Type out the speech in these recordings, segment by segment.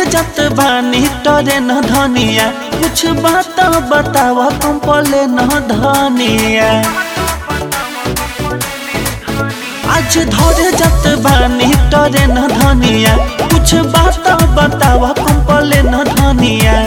जात बानी टरे न धनिया कुछ बात बतावा कंपले न धनिया आज धरे जात बानी टरे न धनिया कुछ बात बतावा कंपले न धनिया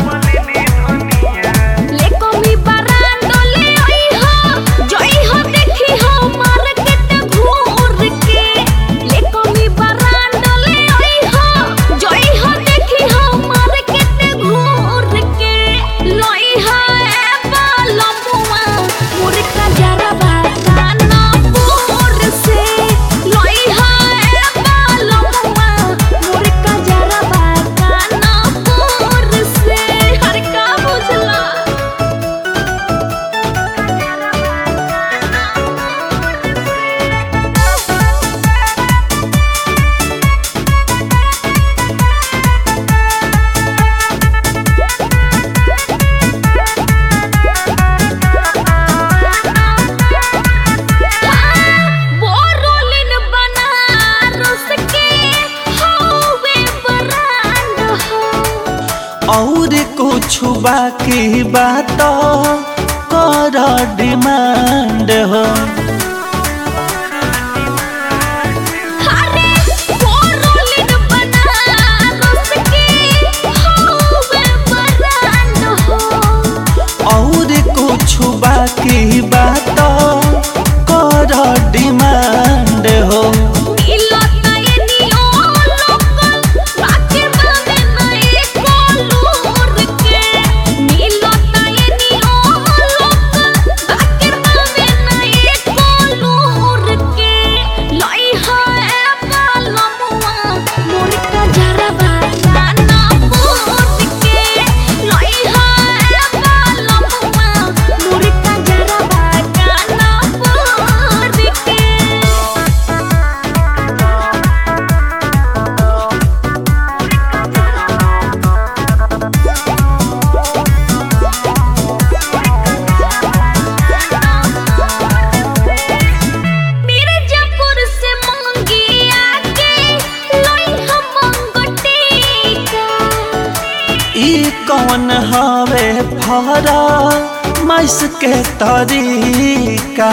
लेको मी बरांडो ले आई हो जोई हो देखी हो मार्केट घूर के लेको मी बरांडो ले आई हो जोई हो देखी हो मार्केट घूर के लोई हो ए बालमुआ मुर्का जरा बागाना पूर से लोई हो ए बालमुआ मुर्का जरा बागाना पूर से हर का बुझला बोरोलिन बनारस के हवे ब्रांड हो और कुछ बाकी बात कर डिमांड हो अरे बोरोलिन बनारस के हवे ब्रांड हो और कुछ बाकी बात कर डिमांड हो मिलता ये नियो लोकल बाके बावे नए कोलूर के मिलता ये नियो लोकल बाके बावे नए कोलूर के लाई है बालमुआ मुर्का जरा बागाना पूत के लाई है बालमुआ मुर्का जरा बागाना पूत के मिर्जापुर से मंगी आके लाई हम मंगटीका ई कौन हवे फरा मैस के तरीका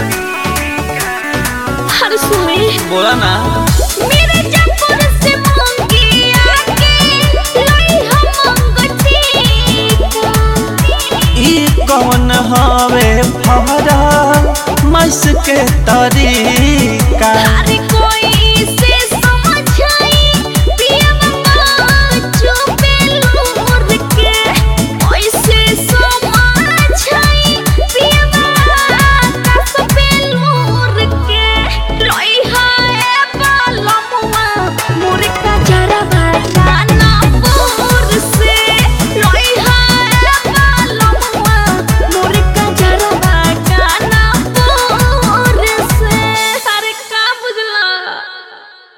हर सुने बोला ना मिर्जापुर से मंगी आके लाई हम मंगटीका ई कौन हवे फरा मैस के तरीका